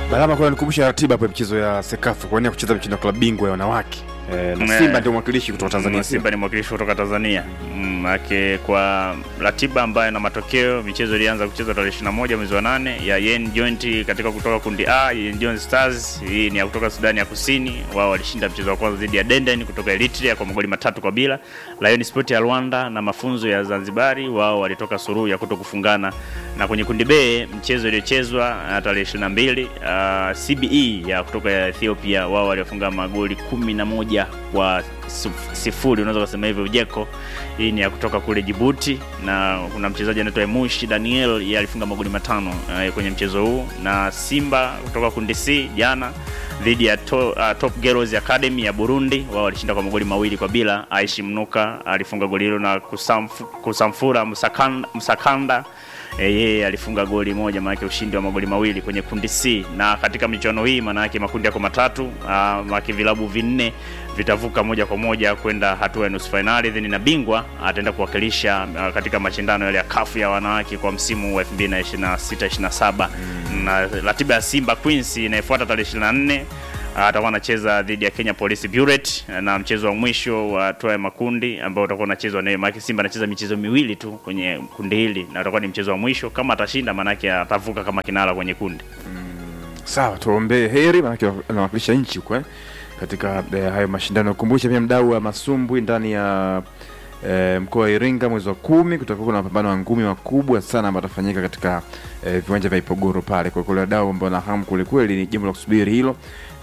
Balama kwa nikumbusha ratiba hapo ya michezo ya Sekafa kwa nini ya kucheza michezo ya klabu bingwa ya wanawake. Eh, na Ne. Simba ndio mwakilishi kutoka Tanzania. Mm, Simba ni mwakilishi kutoka Tanzania. Mm, Ake kwa ratiba ambayo na matokeo, michezo ilianza kuchezwa tarehe 21 mwezi wa 8 ya Yen Joint katika kutoka kundi A, Yen Joint Stars. Hii ni ya kutoka Sudani ya Kusini. Wao walishinda mchezo wa kwanza dhidi ya Denden kutoka Eritrea kwa magoli matatu kwa bila. Lion Sport ya Rwanda na mafunzo ya Zanzibari, wao walitoka suruhu ya kuto kufungana. Na kwenye kundi B mchezo uliochezwa uh, tarehe 22 uh, CBE ya kutoka ya Ethiopia, wao waliofunga magoli 11 kwa sif- sifuri unaweza kusema hivyo Ujeko. Hii ni ya kutoka kule Jibuti, na kuna mchezaji anaitwa Emushi Daniel, yeye alifunga magoli matano uh, kwenye mchezo huu, na Simba kutoka kundi C jana dhidi ya to, uh, Top Girls Academy ya Burundi, wao walishinda kwa magoli mawili kwa bila. Aishi Mnuka alifunga goli hilo na kusamfu, kusamfura Msakanda, Msakanda Eh, yeye alifunga goli moja, maanake ushindi wa magoli mawili kwenye kundi C. Na katika michuano hii, maanake makundi yako matatu, uh, maanake vilabu vinne vitavuka moja kwa moja kwenda hatua ya nusu fainali, then na bingwa ataenda kuwakilisha uh, katika mashindano yale ya kafu ya wanawake kwa msimu wa 2026 27 na ratiba ya Simba Queens inayofuata tarehe 24 atakuwa anacheza dhidi ya Kenya Police Bureau na mchezo wa mwisho wa hatua ya makundi ambao utakuwa unachezwa naye, maana Simba anacheza michezo miwili tu kwenye kundi hili na utakuwa ni mchezo wa mwisho. Kama atashinda, maanake atavuka kama kinara kwenye kundi. Sawa, tuombee heri maana anawakilisha nchi huko eh, katika eh, hayo mashindano. Kumbusha pia mdau wa masumbwi ndani ya eh, mkoa wa Iringa mwezi wa kumi kutakuwa kuna mapambano ya ngumi makubwa sana ambayo atafanyika katika eh, viwanja vya Ipogoro pale. Kwa kule wadau ambao na hamu kwelikweli, ni jambo la kusubiri hilo,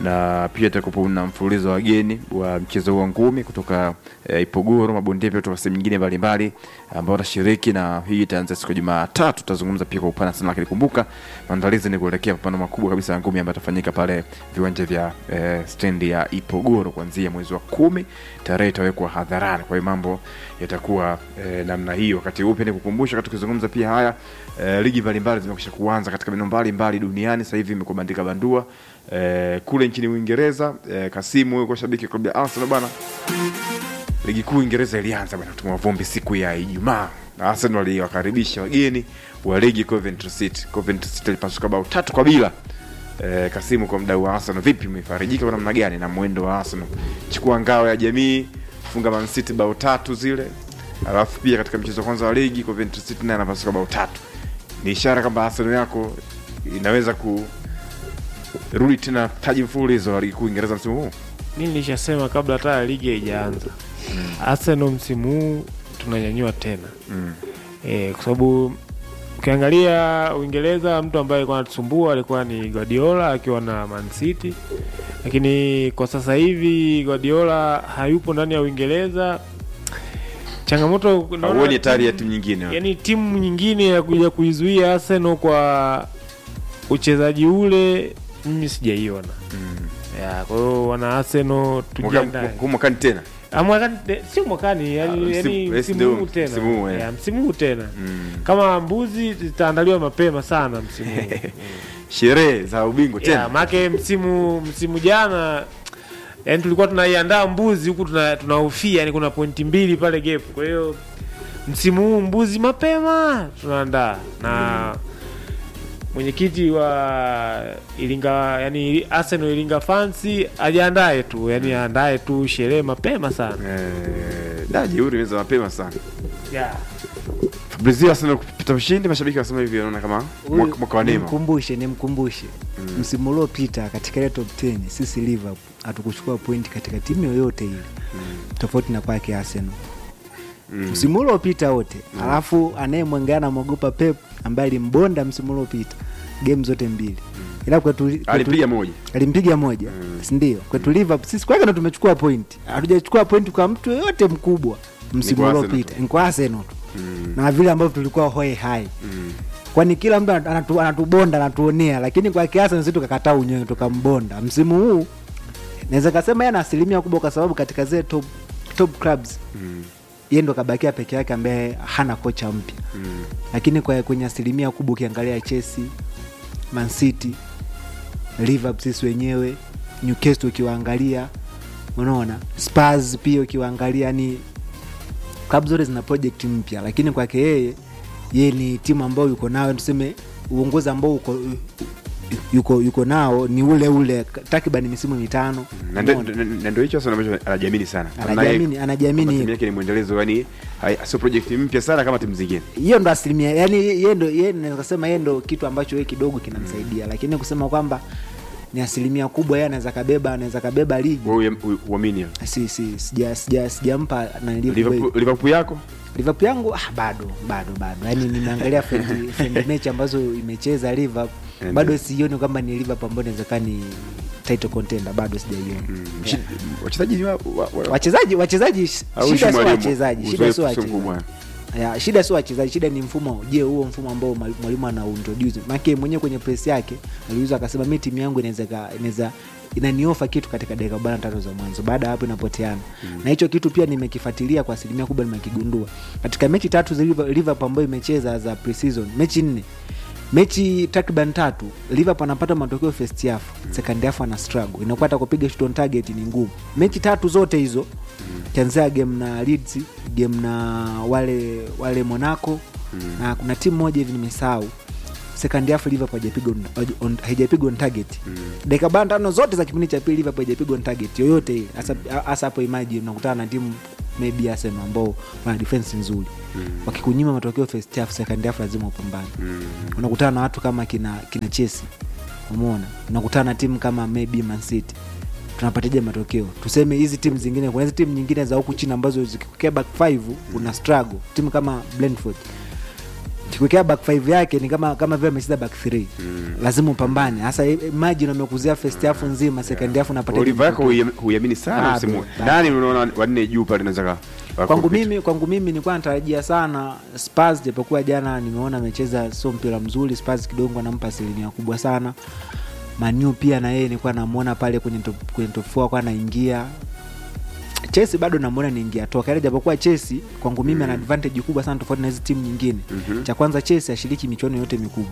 na pia itakuwa na mfululizo wa wageni wa mchezo huu wa ngumi kutoka eh, Ipogoro, mabondia pia kutoka sehemu nyingine mbalimbali ambao watashiriki, na hii itaanza siku ya Jumatatu. Tutazungumza pia kwa upana sana, lakini kumbuka maandalizi ni kuelekea mapambano makubwa kabisa ya ngumi ambayo atafanyika pale viwanja vya eh, stendi ya Ipogoro kuanzia mwezi wa kumi. Tarehe itawekwa hadharani, kwa hiyo mambo yatakuwa eh, namna hiyo. Wakati huu pia ni kukumbusha, wakati tukizungumza pia haya eh, ligi mbalimbali zimekwisha kuanza katika maeneo mbalimbali duniani. Sasa hivi imekuwa bandika bandua eh, kule nchini Uingereza eh, Kasimu huyo kwa shabiki wa klabu ya Arsenal bana ligi kuu Uingereza ilianza bwana kutumwa vumbi siku ya Ijumaa. Arsenal waliwakaribisha wageni wa ligi Coventry City. Coventry City ilipasuka bao tatu kwa bila. E, Kasimu, kwa mdau wa Arsenal, vipi, umefarijika kwa namna gani na mwendo wa Arsenal? Chukua ngao ya jamii, funga Man City bao tatu zile, alafu pia katika mchezo wa kwanza wa ligi Coventry City naye anapasuka bao tatu. Ni ishara kwamba Arsenal yako inaweza kurudi tena taji mfululizo wa ligi kuu Uingereza msimu huu. mi nilishasema kabla hata ya ligi haijaanza Arsenal msimu huu tunanyanyua tena Mm. e, kwa sababu ukiangalia Uingereza mtu ambaye alikuwa anatusumbua alikuwa ni Guardiola akiwa na Man City, lakini kwa sasa hivi Guardiola hayupo ndani ya Uingereza. Changamoto naona Hauoni hatari ya timu- timu nyingine? yani timu nyingine ya kuja kuizuia Arsenal kwa uchezaji ule mimi sijaiona. Mm. Ya, kwa hiyo wana Arsenal tujiandae. Mwaka- huu mwakani tena Ah, mwakani te- sio mwakani yani, Ah, yani msimu- yes, msimu ndio, huu tena msimu huu, eh. Ya, msimu huu tena Mm. kama mbuzi zitaandaliwa mapema sana msimu huu sherehe za ubingwa ya, tena maake msimu msimu jana yani tulikuwa tunaiandaa mbuzi huku tuna- tunahofia yani kuna pointi mbili pale gap kwa hiyo msimu huu mbuzi mapema tunaandaa na mwenyekiti wa Iringa yani Arsenal Iringa fansi ajiandae tu yani aandae tu sherehe mapema sana Eh, da jeuri imeweza mapema sana yeah. Fabrizio Arsenal kupita ushindi mashabiki wanasema hivi wanaona kama mwaka mwaka wa neema nimkumbushe nimkumbushe msimu uliopita katika ile top 10 sisi Liverpool hatukuchukua pointi katika timu yoyote ile tofauti na kwake Arsenal Mm. msimu uliopita wote alafu anayemwengea namwogopa Pep ambaye alimbonda msimu uliopita game zote mbili ila kwetu, kwetu alipiga moja alimpiga moja Mm. sindio kwetu Liverpool sisi kwake ndo tumechukua pointi hatujachukua pointi kwa mtu yoyote mkubwa msimu kwa Arsenal uliopita tu. ni kwa Arsenal tu Mm. na vile ambavyo tulikuwa hoe hai Mm. kwani kila mtu anatu, anatubonda anatuonea lakini kwa kiasi sisi tukakataa unyewe tukambonda msimu huu naweza kasema yeye ana asilimia kubwa kwa sababu katika zile top, top clubs Mm. yeye ndo kabakia peke yake ambaye hana kocha mpya Mm. lakini kwa kwenye asilimia kubwa ukiangalia Chelsea, Man City, Liverpool sisi wenyewe, Newcastle ukiwaangalia, unaona Spurs pia ukiwaangalia, ni klabu zote zina project mpya, lakini kwake yeye yeye ni timu ambayo yuko nayo, tuseme uongozi ambao uko yuko yuko nao ni ule ule takriban misimu mitano Na ndo- Umeona? ndo- na ndio hicho sasa ambacho anajiamini sana Anajiamini- Naye- anajiamini kwamba timu hivyo. yake ni mwendelezo yani hai- sio project mpya sana kama timu zingine hiyo ndo asilimia yani yeye ndo yeye naweza kusema yeye ndo kitu ambacho yeye kidogo kinamsaidia lakini kusema kwamba ni asilimia kubwa yeye anaweza kabeba anaweza kabeba ligi wewe u- uamini hiyo? si si sija sija sijampa na Liverpool Liverpool yako Liverpool yangu ah, bado bado bado yani nimeangalia friendly friendly match ambazo imecheza Liverpool And- bado sioni kwamba ni Liverpool ambayo inaweza ni title contender bado sijaiona Shi- wachezaji ni wa- wa- wa- wachezaji wachezaji au shida shi sio mwalimu? wachezaji shida Uzoefu sio sio wachezaji mkubwa. ya, shida sio wachezaji shida ni mfumo je huo mfumo ambao mwali- mwalimu ana introduce maana mwenyewe kwenye press yake aliuliza akasema mi timu yangu inaweza ka- inaweza inaniofa kitu katika dakika arobaini na tano za mwanzo baada ya hapo inapoteana na hicho kitu pia nimekifuatilia kwa asilimia kubwa nimekigundua katika mechi tatu za Liver- liverpool ambayo imecheza za preseason mechi nne mechi takriban tatu liverpool anapata matokeo first half second half ana struggle inakuwa hata kupiga shot on target ni ngumu mechi tatu zote hizo kianzia game na Leeds game na wale wale monaco na kuna timu moja hivi nimesahau second half liverpool haijapigwa on- on- haijapigwa on target dakika bana tano zote za kipindi cha pili liverpool haijapigwa on target yoyote ile hasa hasa hapo imagine unakutana na timu maybe Arsenal ambao wana defense nzuri wakikunyima matokeo first half second half lazima upambane unakutana na watu kama kina kina Chelsea umeona unakutana na timu kama maybe Man City tunapataje matokeo tuseme hizi timu zingine kuna hizi timu nyingine za huku chini ambazo zikikuekea back 5 una struggle timu kama Brentford kikuekea back 5 yake ni kama kama vile amecheza back 3 lazima upambane hasa imagine amekuzia first half nzima second half unapata Oliver yako huiam- huiamini sana Bado, msimu huu. bado. nani unaona wanne juu pale naweza ka- kwangu wakakupitia? mimi kwangu mimi nilikuwa natarajia sana Spurs japokuwa jana nimeona amecheza sio mpira mzuri Spurs kidogo anampa asilimia kubwa sana Manu pia na yeye nilikuwa namuona pale kwenye top, kwenye top 4 kwa anaingia Chelsea bado namuona niingia toka ile japokuwa Chelsea kwangu mimi ana advantage kubwa sana tofauti na hizi timu nyingine Mhm. cha kwanza Chelsea ashiriki michuano yote mikubwa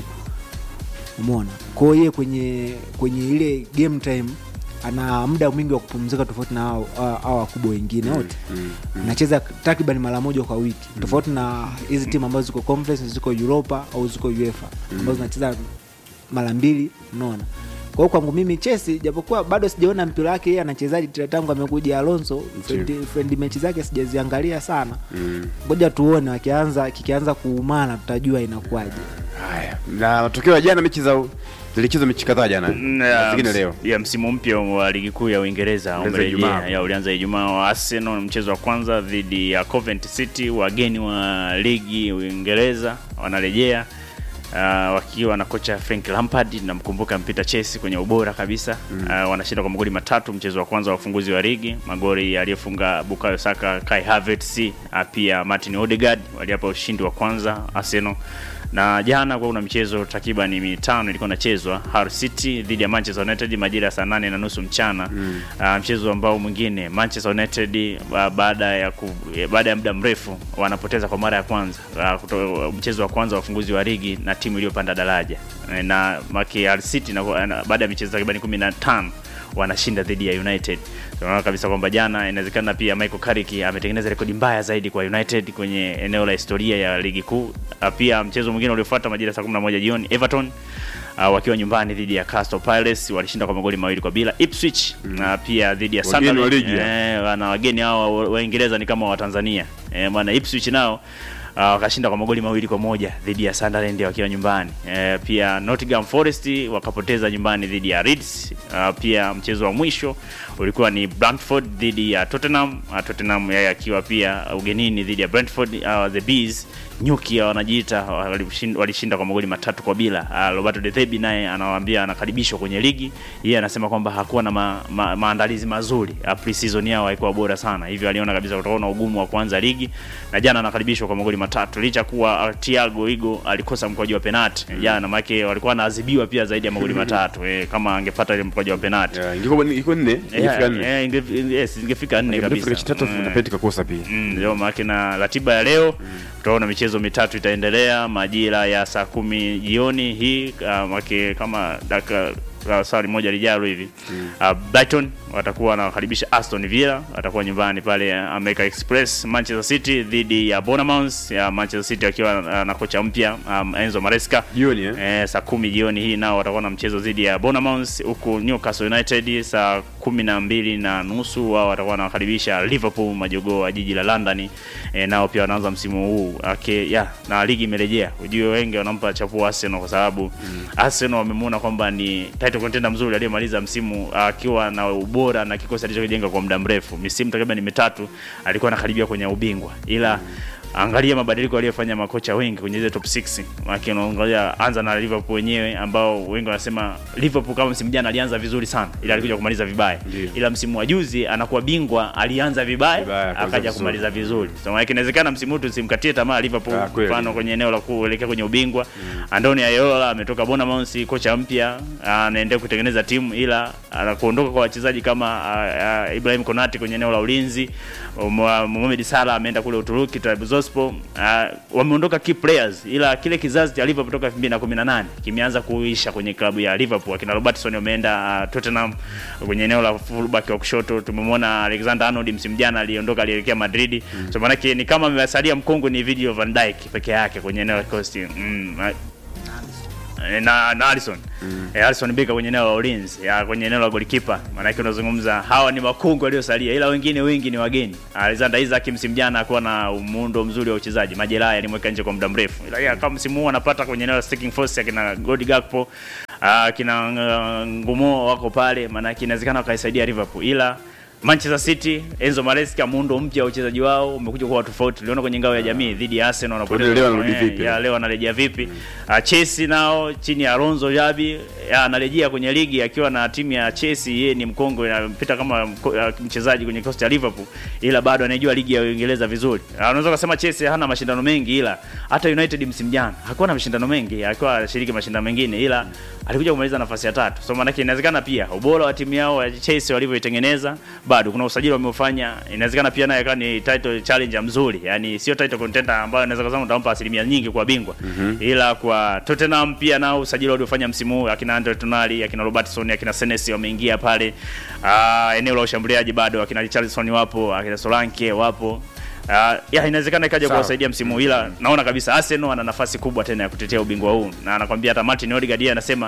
umeona kwa hiyo yeye kwenye kwenye ile game time ana muda mwingi wa kupumzika tofauti na hao hao- hao wakubwa wengine wote Mm, mm. anacheza takriban mara moja kwa wiki tofauti na hizi timu ambazo ziko conference ziko europa au ziko uefa ambazo zinacheza mara mbili unaona kwa hiyo kwangu mimi chesi japokuwa bado sijaona mpira wake yeye anachezaji tena tangu amekuja alonso friend, friend mechi zake sijaziangalia sana Mm. ngoja tuone wakianza kikianza kuumana tutajua inakuwaje haya na matokeo ya jana mechi za zilichezwa mechi kadhaa jana Na zingine ms- leo ya msimu mpya wa ligi kuu ya Uingereza Ulianza umerejea. Ijumaa. Ya, ulianza Ijumaa wa Arsenal, mchezo wa kwanza dhidi ya Coventry City, wageni wa ligi Uingereza wanarejea uh, wakiwa na kocha Frank Lampard, namkumbuka mpita Chelsea kwenye ubora kabisa mm. uh, wanashinda kwa magoli matatu mchezo wa kwanza wa ufunguzi wa ligi, magoli aliyofunga Bukayo Saka, Kai Havertz, uh, pia Martin Odegaard waliapa ushindi wa kwanza Arsenal na jana kwa kuna michezo takriban mitano ilikuwa inachezwa Hull City dhidi ya Manchester United majira ya saa nane na nusu mchana mm. uh, mchezo ambao mwingine Manchester United uh, baada ya ku, eh, baada ya muda mrefu wanapoteza kwa mara ya kwanza uh, kuto, mchezo wa kwanza wa ufunguzi wa ligi na timu iliyopanda daraja Eh, na maki Hull City na, na, baada ya michezo takriban 15 wanashinda dhidi ya United. Tunaona kabisa kwamba jana inawezekana pia Michael Carrick ametengeneza rekodi mbaya zaidi kwa United kwenye eneo la historia ya ligi kuu. Ah, Pia mchezo mwingine uliofuata majira ya saa 11 jioni Everton uh, wakiwa nyumbani dhidi ya Crystal Palace walishinda kwa magoli mawili kwa bila. Ipswich na pia dhidi ya Wageni wa Sunderland ligi. eh, wana wageni hao wa- Waingereza ni kama wa Tanzania. Eh, bwana Ipswich nao Uh, wakashinda kwa magoli mawili kwa moja dhidi ya Sunderland wakiwa nyumbani. Eh, pia Nottingham Forest wakapoteza nyumbani dhidi ya Leeds. Uh, pia mchezo wa mwisho ulikuwa ni Brentford dhidi ya Tottenham. Uh, Tottenham yeye akiwa pia ugenini dhidi ya Brentford. Uh, the Bees nyuki wanajiita walishinda, walishinda kwa magoli matatu kwa bila. Uh, Roberto De Zerbi naye anawaambia anakaribishwa kwenye ligi. Yeye anasema kwamba hakuwa na ma, ma, maandalizi mazuri. Uh, pre-season yao haikuwa bora sana. Hivyo aliona kabisa kutakuwa na ugumu wa kuanza ligi na jana anakaribishwa kwa magoli matatu licha kuwa uh, Thiago Igo alikosa mkwaju wa penalti jana, maana walikuwa wanaadhibiwa pia zaidi ya magoli matatu eh, kama angepata ile mkwaju wa penalti Yeah, ingekuwa ingekuwa nne ingefika nne Eh, inge- yes, ingefika nne Ingefika kabisa mechi tatu Mm. na penalty kakosa pia Mm, ndio maana na ratiba ya leo tutaona michezo mitatu itaendelea majira ya saa kumi jioni hii uh, make kama dakika uh, swali moja lijalo hivi uh, Brighton watakuwa wanakaribisha Aston Villa, watakuwa nyumbani pale uh, America Express. Manchester City dhidi ya Bournemouth ya Manchester City wakiwa uh, na kocha mpya um, Enzo Maresca jioni eh? Eh, saa kumi jioni hii nao watakuwa na mchezo dhidi ya Bournemouth, huku Newcastle United saa kumi na mbili na nusu wao watakuwa wanakaribisha Liverpool, majogoo wa jiji la London. Eh, nao pia wanaanza msimu huu ake ya na ligi imerejea. Ujue wengi wanampa chapuo Arsenal kwa sababu mm. Arsenal wamemuona kwamba ni title contender mzuri aliyemaliza msimu akiwa na ubora na kikosi alichokijenga kwa muda mrefu, misimu takriban mitatu alikuwa anakaribia kwenye ubingwa ila angalia mabadiliko aliyofanya makocha wengi kwenye ile top 6 maana unaangalia anza na Liverpool wenyewe ambao wengi wanasema Liverpool kama msimu jana alianza vizuri sana ila alikuja kumaliza vibaya Ndiyo. ila msimu wa juzi anakuwa bingwa alianza vibaya, Vibaya, akaanza akaja vizuri. kumaliza vizuri so maana inawezekana msimu huu tusimkatie tamaa Liverpool Ah, kweli. mfano kwenye eneo la kuelekea kwenye ubingwa Andoni Ayeola ametoka Bournemouth kocha mpya anaendelea kutengeneza timu ila anakuondoka kwa wachezaji kama ah, ah, Ibrahim Konate kwenye eneo la ulinzi um, Mohamed Salah ameenda kule Uturuki Trabzonspor uh, wameondoka key players ila kile kizazi cha Liverpool toka 2018 kimeanza kuisha kwenye klabu ya Liverpool akina Robertson wameenda uh, Tottenham kwenye eneo la fullback wa kushoto tumemwona Alexander Arnold msimu jana aliondoka alielekea Madrid mm. so maana ni kama amesalia mkongwe ni video Van Dijk peke yake kwenye eneo la cost mm, na- na, na Alisson mm. eh, Alisson Becker kwenye eneo la ulinzi ya kwenye eneo la golikipa, maanake unazungumza hawa ni makungu waliosalia, ila wengine wengi ni wageni. Alexander Isaac msimu jana akuwa na muundo mzuri wa uchezaji, majeraha yalimweka nje kwa muda mrefu, ila ya, kama msimu huu anapata kwenye eneo la sticking force akina Godi Gakpo akina uh, Ngumo wako pale, maanake inawezekana wakaisaidia Liverpool ila Manchester City Enzo Maresca muundo mpya wa uchezaji wao umekuja kuwa tofauti. Tuliona kwenye ngao ya jamii dhidi ya Arsenal wanapoteza. Leo wanarudi Eh, vipi? ya, leo anarejea vipi? Uh, Chelsea nao chini ya Alonso Jabi ya, anarejea kwenye ligi akiwa na timu ya Chelsea. Yeye ni mkongwe anapita kama mko- uh, mchezaji kwenye kosti ya Liverpool, ila bado anaijua ligi ya Uingereza vizuri. Uh, unaweza kusema Chelsea hana mashindano mengi, ila hata United msimu jana hakuwa na mashindano mengi, alikuwa anashiriki mashindano mengine, ila alikuja kumaliza nafasi ya tatu. So maana inawezekana pia ubora wa timu yao ya Chelsea walivyoitengeneza, bado kuna usajili wameufanya, inawezekana pia naye akawa ni title challenger mzuri, yani sio title contender ambayo inaweza kusema utampa asilimia nyingi kwa bingwa mm-hmm. ila kwa Tottenham pia nao usajili waliofanya msimu huu akina Andre Tonali, akina Robertson, akina Senesi wameingia pale. Uh, eneo la ushambuliaji bado akina Richarlison wapo, akina Solanke wapo. Uh, ya inawezekana ikaja Sawa. kuwasaidia msimu huu, ila naona kabisa Arsenal ana nafasi kubwa tena ya kutetea ubingwa huu, na anakwambia hata Martin Odegaard yeye anasema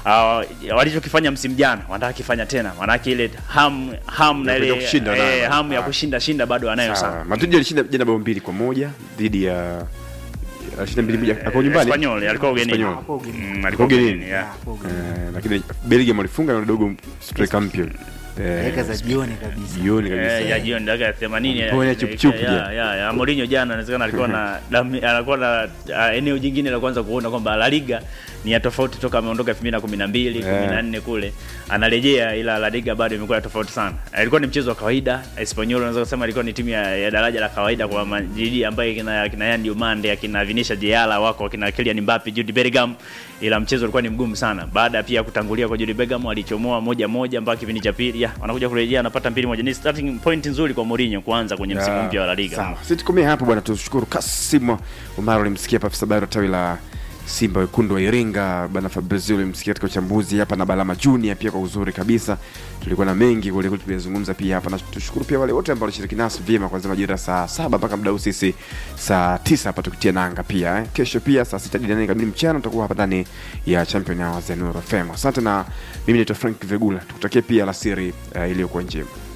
uh, walichokifanya msimu jana wanataka kifanya tena, maanake ile ham ham na Ya ile kuja kushinda nayo. eh, hamu ya Ah. kushinda shinda bado anayo Sawa. sana. Madrid alishinda jana bao mbili kwa moja dhidi ya alishinda mbili moja hapo nyumbani. Espanyol alikuwa ugenini. Espanyol. Hapo ugenini. Mm, alikuwa Ugenini. ugenini, yeah. Eh, lakini Belgium walifunga na dogo striker mpya. Eh, dakika za jioni kabisa jioni kabisa. Eh, ya jioni dakika ya 80 ya- Mbona chup-chup ya- jana? ya ya Mourinho jana inawezekana alikuwa na dami- alikuwa na ah, eneo jingine la kwanza kuona kwamba La Liga ni ya tofauti toka ameondoka 2012 Yeah. 14 kule anarejea, ila La Liga bado imekuwa ya tofauti sana. Ilikuwa ni mchezo wa kawaida. Espanyol unaweza kusema ilikuwa ni timu ya, ya daraja la kawaida kwa majiji ambayo kina kina Yandi Umande, akina Vinicius Jayala wako, akina Kylian Mbappe, Jude Bellingham, ila mchezo ulikuwa ni mgumu sana. Baada pia ya kutangulia kwa Jude Bellingham alichomoa moja moja mpaka kipindi cha pili. Ya, wanakuja kurejea anapata mbili moja. Ni starting point nzuri kwa Mourinho kuanza kwenye msimu Ya, mpya wa La Liga. Sawa. Sisi tukomee hapo bwana, tushukuru Kasim Omar ulimsikia hapa afisa habari wa tawi la Simba wekundu wa Iringa, bwana Fabrizio ulimsikia katika uchambuzi hapa na Balama Junior pia kwa uzuri kabisa. Tulikuwa na mengi kule kule tulizungumza pia hapa, na tushukuru pia wale wote ambao walishiriki nasi vyema kuanzia majira saa saba mpaka muda huu sisi saa tisa hapa tukitia nanga pia eh. Kesho pia saa sita hadi nane kamili mchana tutakuwa hapa ndani ya Champion Hours ya Nuru FM. Asante na mimi naitwa Frank Vegula, tukutakie pia alasiri uh, iliyokuwa njema.